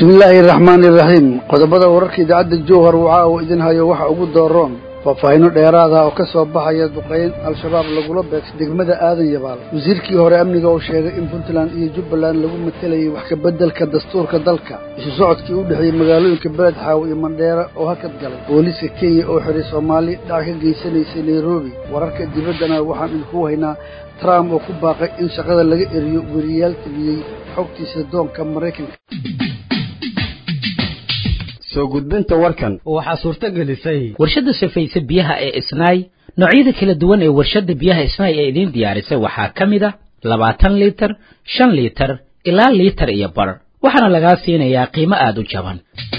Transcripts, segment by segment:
bismillaahi raxmaani iraxiim qodobada wararka idaacadda jowhar waxa uu idin hayo waxa ugu dooroon faahfaahino dheeraada oo ka soo baxaya duqayn al-shabaab lagula beegsa degmada aadan yabaal wasiirkii hore amniga oo sheegay in puntland iyo jubbaland lagu matelayay wax kabeddelka dastuurka dalka isu socodkii u dhexeeyey magaalooyinka beled xaawo iyo mandheera oo hakad galay booliiska kenya oo xiray soomaali dhac ka geysanaysay nairobi wararka dibaddana waxaan idinku haynaa trump oo ku baaqay in shaqada laga eriyo weriyaal tabiyey xogtiisa doonka maraykanka soo gudbinta warkan waxaa suurto gelisay warshadda safayse biyaha ee isnaay noocyada kala duwan ee warshadda biyaha isnaay ee idiin diyaarisay waxaa ka mid a labaatan liitar shan liitar ilaa liitar iyo bar waxaana lagaa siinayaa qiimo aada u jaban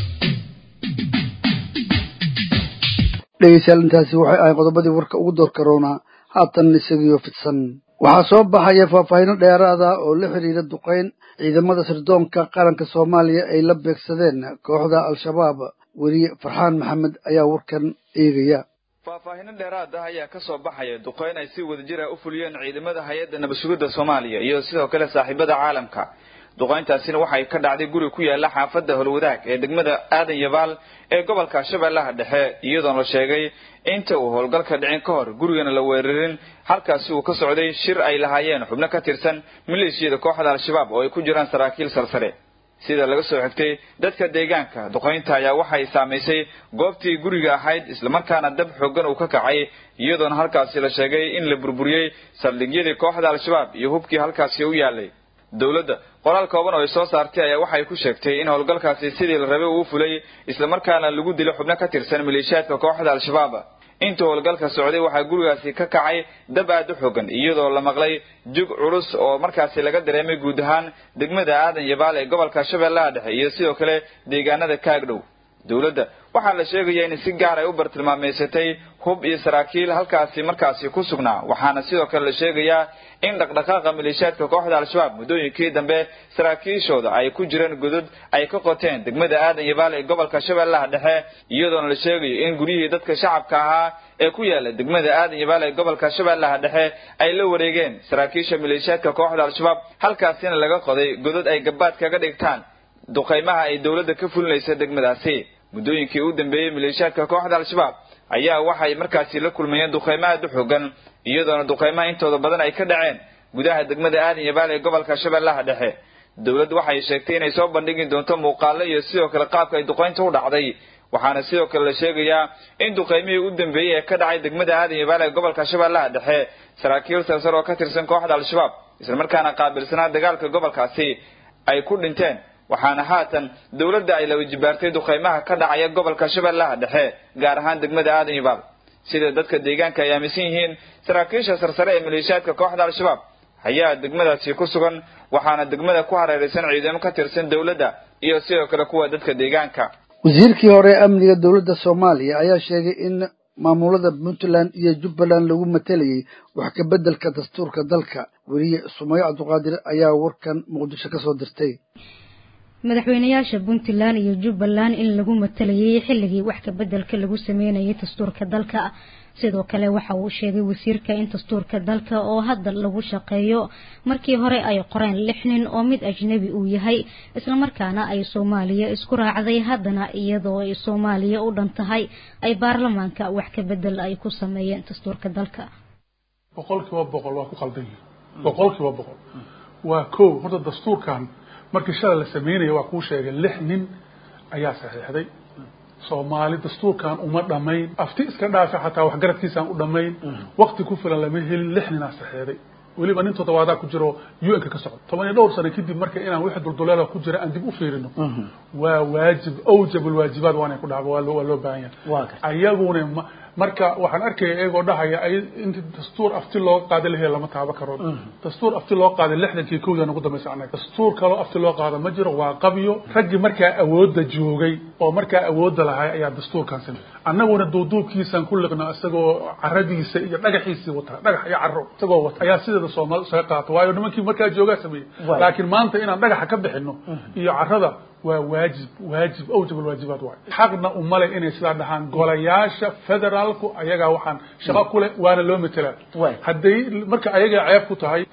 dhegeystayaal intaasi waxay ahay qodobadii warka ugu door karoonaa haatan isagiyo fidsan waxaa soo baxaya faahfaahino dheeraada oo la xidhiira duqayn ciidamada sirdoonka qaranka soomaaliya ay la beegsadeen kooxda al-shabaab weriye farxaan maxamed ayaa warkan eegaya faahfaahino dheeraad ah ayaa ka soo baxaya duqayn ay si wadajira u fuliyeen ciidamada hay-adda nabadsugidda soomaaliya iyo sidoo kale saaxiibada caalamka duqayntaasina waxay ka dhacday guri ku yaala xaafadda holwadaag ee degmada aadan yabaal ee gobolka shabeellaha dhexe iyadoona la sheegay inta uu howlgalka dhicin ka hor gurigana la weerarin halkaasi uu ka socday shir ay lahaayeen xubno ka tirsan maleeshiyada kooxda al-shabaab oo ay ku jiraan saraakiil sarsare sida laga soo xigtay dadka deegaanka duqaynta ayaa waxay saamaysay goobtii guriga ahayd islamarkaana dab xoogan uu ka kacay iyadoona halkaasi la sheegay in la burburiyey saldhigyadii kooxda al-shabaab iyo hubkii halkaasi u yaalay dowladda qoraal kooban oo ay soo saartay ayaa waxay ku sheegtay in howlgalkaasi sidii la rabay uu fulay islamarkaana lagu dilay xubno ka tirsan maleeshiyaadka kooxda al-shabaab intuu howlgalka socday waxaa gurigaasi ka kacay dab aad u xogan iyadoo la maqlay jug culus oo markaasi laga dareemay guud ahaan degmada aadan yabaal ee gobolka shabeellaha dhexe iyo sidoo kale deegaanada kaagdhow dowladda waxaa la sheegaya in si gaar ay u bartilmaameysatay hub iyo saraakiil halkaasi markaasi ku sugnaa waxaana sidoo kale la sheegayaa in dhaqdhaqaaqa maleeshiyaadka kooxda al-shabaab muddooyinkii dambe saraakiishooda ay ku jireen godod ay ka qoteen degmada aadan yabaal ee gobolka shabeellaha dhexe iyadoona la sheegayo in guryihii dadka shacabka ahaa ee ku yaala degmada aadan yabaal ee gobolka shabeellaha dhexe ay la wareegeen saraakiisha maleeshiyaadka kooxda al-shabaab halkaasina laga qoday godod ay gabaad kaga dhigtaan duqaymaha ay dowladda ka fulinaysa degmadaasi muddooyinkii u dambeeyey maleeshiyaadka kooxda al-shabaab ayaa waxay markaasi la kulmayeen duqaymo aad u xogan iyadoona duqaymaha intooda badan ay ka dhaceen gudaha degmada aadan yabaal ee gobolka shabeellaha dhexe dowladdu waxay sheegtay inay soo bandhigi doonto muuqaalo iyo sidoo kale qaabka ay duqaynta u dhacday waxaana sidoo kale la sheegayaa in duqaymihii u dambeeyey ee ka dhacay degmada aadan yabaal ee gobolka shabeellaha dhexe saraakiil sarsar oo ka tirsan kooxda al-shabaab islamarkaana qaabilsanaa dagaalka gobolkaasi ay ku dhinteen waxaana haatan dowladda ay laba jibaartay duqaymaha ka dhacaya gobolka shabeellaha dhexe gaar ahaan degmada aadan yabaal sida dadka deegaanka ay aaminsan yihiin saraakiisha sarsare ee maleeshiyaadka kooxda al-shabaab ayaa degmadaasi ku sugan waxaana degmada ku hareeraysan ciidamo ka tirsan dowladda iyo sidoo kale kuwa dadka deegaanka wasiirkii hore ee amniga dowladda soomaaliya ayaa sheegay in maamulada puntland iyo jubbaland lagu matelayay wax kabeddelka dastuurka dalka weliye sumayo cabduqaadir ayaa warkan muqdisho ka soo dirtay madaxweynayaasha puntland iyo jubbaland in lagu matalayay xilligii wax kabeddelka lagu sameynayay dastuurka dalka sidoo kale waxa uu sheegay wasiirka in dastuurka dalka oo hadda lagu shaqeeyo markii hore ay qoreen lix nin oo mid ajnabi uu yahay islamarkaana ay soomaaliya isku raacday haddana iyadoo ay soomaaliya u dhan tahay ay baarlamaanka wax kabedel ay ku sameeyeen dastuurka dalka boqolkiiba boqol waa ku qaldan yihin boqolkiiba boqol waa ko horta dastuurkan markii shalay la sameynaya waa kuu sheegay lix nin ayaa saxiixday soomaali dastuurkan uma dhamayn afti iska dhaafa xataa waxgaradkiisaan u dhamayn wakti ku filan lama helin lix ninaa saxiixday weliba nin toddobaadaa ku jiro u n ka ka socda toban iyo dhowr sano kadib marka inaan wixii dulduleela ku jira aan dib u fiirino waa waajib awjab alwaajibaat waanay ku dhacba waa loo waa loo baahan yahay ayaguna ma marka waxaan arkaya iyagoo dhahaya ay inti dastuur afti looga qaada lahe lama taaba karo dastuur afti loo qaaday lixdankii kowdan ugu dambaysa annaga dastuur kaloo afti loo qaada ma jiro waa qabyo raggii markaa awoodda joogay oo markaa awoodda lahay ayaa dastuurkan samey annaguna duuduubkiisaan ku liqna isagoo caradiisa iyo dhagaxiisii wata dhagax iyo caro isagoo wata ayaa sideeda soomaali isaga qaata waayo nimankii markaa joogaa sameeyey laakiin maanta inaan dhagaxa ka bixino iyo carada waa waajib waajib awjab alwaajibaat waay xaqna umale inay sidaa dhahaan golayaasha federaalku ayagaa waxaan shaqo ku leh waana loo metelaa hadday marka ayagaa ceeb ku tahay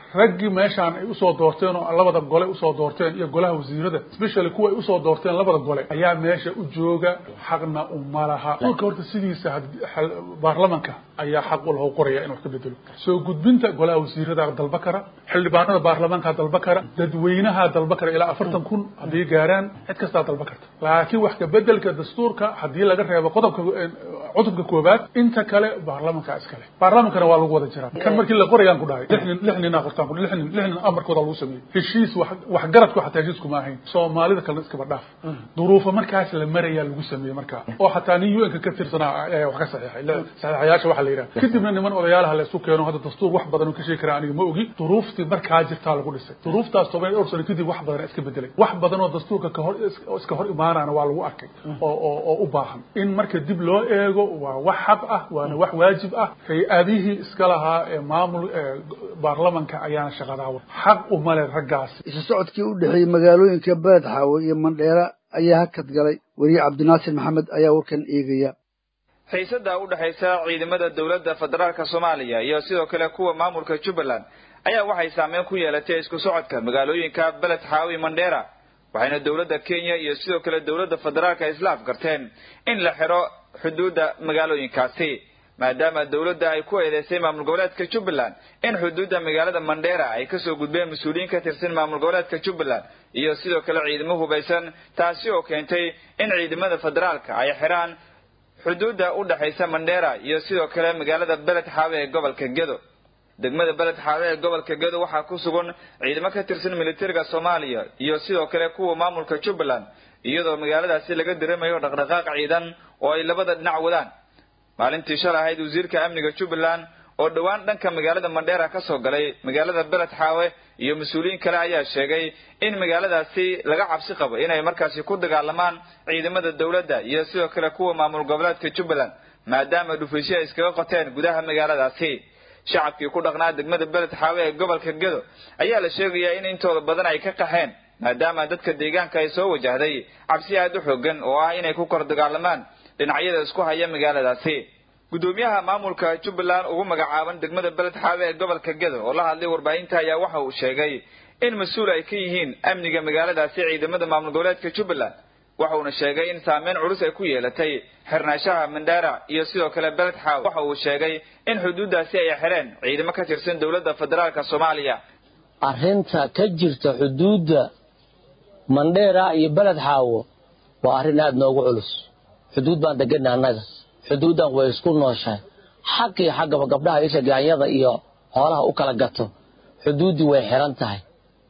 raggii meeshaan ay usoo doorteen oo labada gole usoo doorteen iyo golaha wasiirada especially kuwa ay usoo doorteen labada gole ayaa meesha u jooga xaqna uma laha dastuurka horta sidiisa baarlamanka ayaa xaq u lahu qoraya in wax ka bedelo soo gudbinta golaha wasiirada dalba kara xildhibaanada baarlamaanka dalba kara dadweynaha dalba kara ilaa afartan kun haddii gaaraan cid kastaa dalba karta laakiin wax ka bedelka dastuurka haddii laga reebo qodobka cutubka koobaad inta kale baarlamanka iskale baarlamankana waa lagu wada jiraa kan markii la qorayaan ku dhahay lix nin lix nina qortaan ku lix nin lix nin amarkooda lagu sameeyey heshiis wax waxgaradku xataa heshiis kuma ahayn soomaalida kalena iskaba dhaaf duruufo markaas la marayaa lagu sameeyey markaa oo xataa nin un-ka ka tirsanaa ayaa wax ka saxiixay saxiixayaasha waxaa la yidhaha kadibna niman odayaalaha la isu keeno hadda dastuur wax badan oo ka sheegi karaa aniga ma ogi duruuftii markaa jirtaa lagu dhisay duruuftaas toban iyo dhowr sano kadib wax badan iska bedelay wax badan oo dastuurka kahor iska hor imaanaana waa lagu arkay oo oo oo u baahan in marka dib loo eego waa wax xaq ah waana wax waajib ah hay-adihii iska lahaa ee maamul baarlamanka ayaana shaqadaa xaq umale raggaas isu socodkii u dhexeeyey magaalooyinka beled xaawe iyo mandheera ayaa hakad galay weriye cabdinaasir maxamed ayaa warkan eegaya xiisada u dhexaysa ciidamada dowladda federaalka soomaaliya iyo sidoo kale kuwa maamulka jubbaland ayaa waxay saameyn ku yeelatay isku socodka magaalooyinka beled xaawe mandheera waxayna dowladda kenya iyo sidoo kale dowladda federaalka isla afgarteen in la xiro xuduudda magaalooyinkaasi maadaama dowladda ay ku eedeysay maamul goboleedka jubbaland in xuduudda magaalada mandheera ay kasoo gudbeen mas-uuliyiin ka tirsan maamul goboleedka jubbaland iyo sidoo kale ciidamo hubaysan taasi oo keentay in ciidamada federaalka ay xiraan xuduudda u dhexaysa mandheera iyo sidoo kale magaalada beled xaawe ee gobolka gedo degmada beled xaawe ee gobolka gedo waxaa ku sugan ciidamo ka tirsan militariga soomaaliya iyo sidoo kale kuwa maamulka jubbaland iyadoo magaaladaasi laga dareemayo dhaqdhaqaaq ciidan oo ay labada dhinac wadaan maalintii shalay ahayd wasiirka amniga jubbaland oo dhowaan dhanka magaalada mandheera ka soo galay magaalada beled xaawe iyo mas-uuliyiin kale ayaa sheegay in magaaladaasi laga cabsi qabo inay markaasi ku dagaalamaan ciidamada dowladda iyo sidoo kale kuwa maamul goboleedka jubbaland maadaama dhufaysyo ay iskaga qoteen gudaha magaaladaasi shacabkii ku dhaqnaa degmada beled xaawe ee gobolka gedo ayaa la sheegayaa in intooda badan ay ka qaxeen maadaama dadka deegaanka ay soo wajahday cabsi aad u xoogan oo ah inay ku kor dagaalamaan dhinacyada isku haya magaaladaasi gudoomiyaha maamulka jubbaland ugu magacaaban degmada beled xaawe ee gobolka gedo oo la hadlay warbaahinta ayaa waxa uu sheegay in mas-uul ay ka yihiin amniga magaaladaasi ciidamada maamul goboleedka jubbaland waxauna sheegay in saameyn culus ay ku yeelatay xirnaashaha mandheera iyo sidoo kale beled xaawe waxa uu sheegay in xuduuddaasi ay xireen ciidamo ka tirsan dowladda federaalka soomaaliya arrinta ka jirta xuduudda mandheera iyo beled xaawo waa arrin aada noogu culus xuduud baan degana annaga xuduuddan way isku nooshahay xaq iyo xaggaba gabdhaha isha gaanyada iyo hoolaha u kala gato xuduuddii way xiran tahay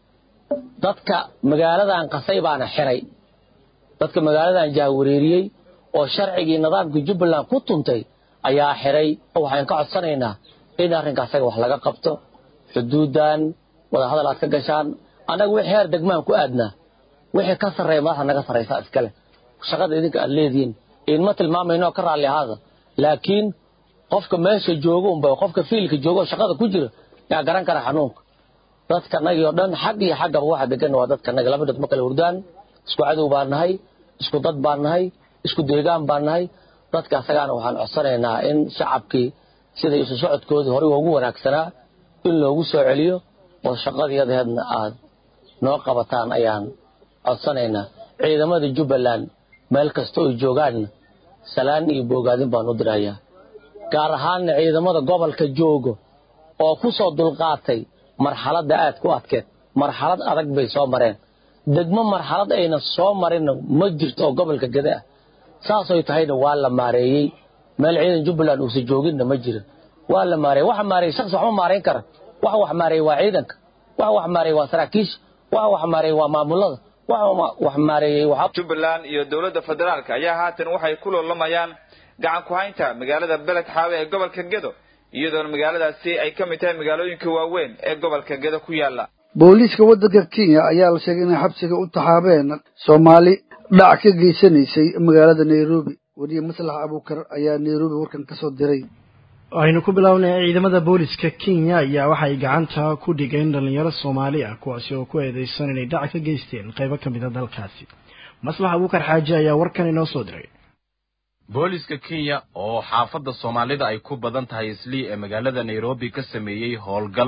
dadka magaaladan qasay baana xiray dadka magaaladan jahwareeriyey oo sharcigii nidaamkii jubbaland ku tuntay ayaa xiray waxaan ka codsanaynaa in arrinka asaga wax laga qabto xuduuddan wadahadal aad ka gashaan annaga wixii heer degmaan ku aadnaa wixii ka sarreeya madaxda naga sarraysaa iskale shaqada idinka aad leedihiin idinma tilmaamayno ka raalli ahaada laakiin qofka meesha jooga unba qofka fiilka jooga oo shaqada ku jira yaa garan kara xanuunka dadkanagii oo dhan xag iyo xaggaba waxa degan waa dadkanaga laba dad ma kala hurdaan isku cadow baan nahay isku dad baan nahay isku deegaan baan nahay dadka asagaana waxaan codsanaynaa in shacabkii sida isu socodkoodii horey ugu wanaagsanaa in loogu soo celiyo oo shaqadiiyadeedna aad noo qabataan ayaan codsanaynaa ciidamada jubbaland meel kasta oy joogaanna salaan iyo boogaadin baan u dirayaa gaar ahaanna ciidamada gobolka joogo oo ku soo dulqaatay marxaladda aad ku adkeed marxalad adag bay soo mareen degmo marxalad ayna soo marinna ma jirto oo gobolka gede ah saasoy tahayna waa la maareeyey meel ciidan jubbaland uusa jooginna ma jirin waa la maareeyey waxa maareeyey shakhsi waxma maarayn kara waxa wax maareeyey waa ciidanka waxa wax maareeyey waa saraakiisha waxa wax maareeyey waa maamulada wax maareeyey jubbaland iyo dowladda federaalka ayaa haatan waxay ku loolamayaan gacan ku haynta magaalada beled xaawe ee gobolka gedo iyadoona magaaladaasi ay ka mid tahay magaalooyinka waaweyn ee gobolka gedo ku yaala booliiska waddanka kenya ayaa la sheegay inay xabsiga u taxaabeen soomaali dhac ka geysanaysay magaalada nairobi weriye maslax abuukar ayaa nairobi warkan ka soo diray aynu ku bilownay ciidamada booliska kenya ayaa waxay gacanta ku dhigeen dhalinyaro soomaali ah kuwaasi oo ku eedeysan inay dhac ka geysteen qaybo ka mid a dalkaasi maslax abuukar xaaji ayaa warkan inoo soo diray booliska kenya oo xaafadda soomaalida ay ku badan tahay islii ee magaalada nairobi ka sameeyey howlgal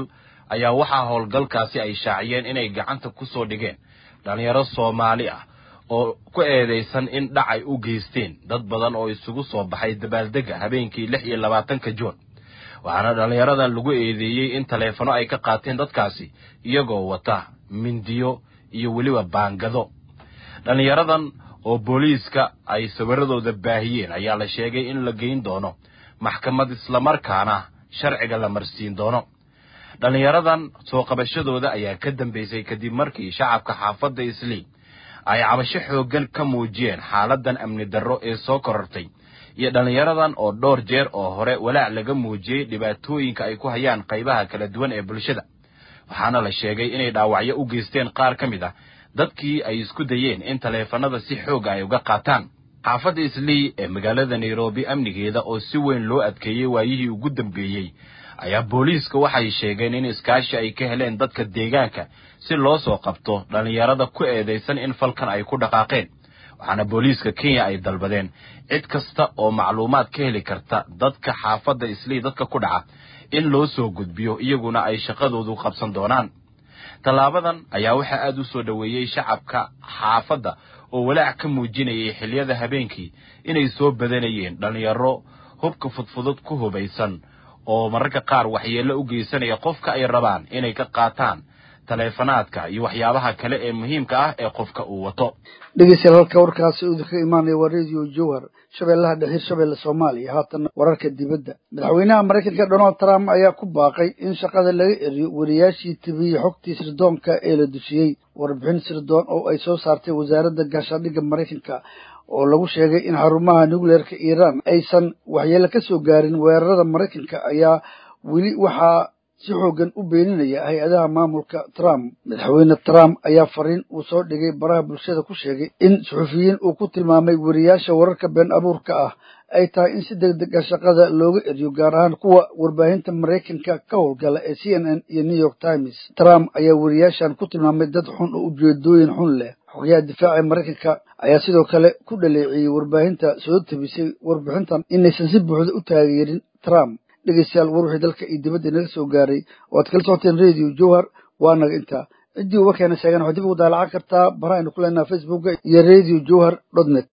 ayaa waxaa howlgalkaasi ay shaaciyeen inay gacanta ku soo dhigeen dhallinyaro soomaali ah oo ku eedaysan in dhac ay u geysteen dad badan oo isugu soo baxay dabaaldega habeenkii lix iyo labaatanka juun waxaana dhallinyaradan lagu eedeeyey in taleefano ay ka qaateen dadkaasi iyagoo wata mindiyo iyo weliba baangado dhallinyaradan oo booliiska ay sawiradooda baahiyeen ayaa la sheegay in la geyn doono maxkamad islamarkaana sharciga la marsiin doono dhallinyaradan soo qabashadooda ayaa ka dambaysay kadib markii shacabka xaafadda islii ay cabasho xooggan ka muujiyeen xaaladan amni darro ee soo korortay iyo dhallinyaradan oo dhowr jeer oo hore walaac laga muujiyey dhibaatooyinka ay ku hayaan qaybaha kala duwan ee bulshada waxaana la sheegay inay dhaawacyo u geysteen qaar ka mid ah dadkii ay isku dayeen in taleefanada si xooga ay uga qaataan xaafadda islii ee magaalada nairobi amnigeeda oo si weyn loo adkeeyey waayihii ugu dambeeyey ayaa booliiska waxay sheegeen in iskaashi ay ka heleen dadka deegaanka si loo soo qabto dhallinyarada ku eedaysan in falkan ay ku dhaqaaqeen waxaana booliiska kenya ay dalbadeen cid kasta oo macluumaad ka heli karta dadka xaafadda islii dadka ku dhaca in loo soo gudbiyo iyaguna ay shaqadoodu qabsan doonaan tallaabadan ayaa waxaa aada u soo dhoweeyey shacabka xaafadda oo walaac ka muujinayay xilliyada habeenkii inay soo badanayeen dhallinyaro hubka fudfudud ku hubaysan oo mararka qaar waxyeello u geysanaya qofka ay rabaan inay ka qaataan taleefanaadka iyo waxyaabaha kale ee muhiimka ah ee qofka uu wato dhegeystayaal halka warkaasi uu idinka imaanaya waa radio jowhar shabeellaha dhexir shabeelle soomaaliya haatana wararka dibadda madaxweynaha maraykanka donald trump ayaa ku baaqay in shaqada laga eriyo wariyaashii tibiyey xogtii sirdoonka ee la dusiyey warbixin sirdoon oo ay soo saartay wasaaradda gaashaandhigga maraykanka oo lagu sheegay in xarumaha nucleerka iiraan aysan waxyeelo ka soo gaarin weerarada maraykanka ayaa weli waxaa si xoogan u beeninaya hay-adaha maamulka trump madaxweyne trump ayaa fariin uu soo dhigay baraha bulshada ku sheegay in suxufiyiin uu ku tilmaamay weriyaasha wararka been abuurka ah ay tahay in si deg deg a shaqada looga eriyo gaar ahaan kuwa warbaahinta maraykanka ka howlgala ee c n n iyo new york times trump ayaa weriyaashan ku tilmaamay dad xun oo ujeedooyin xun leh xogayaha difaaca maraykanka ayaa sidoo kale ku dhaleeciyey warbaahinta soo tabisay warbixintan inaysan si buuxda u taageerin trump dhegeystayaal war wixii dalka iyo dibadda inaga soo gaaray waad kala socoteen radio jowhar waa naga intaa ciddii uga keena sheegan waxaad dib ugu daalacan kartaa barahaynu ku leenaha facebooka iyo radio jowhar dot net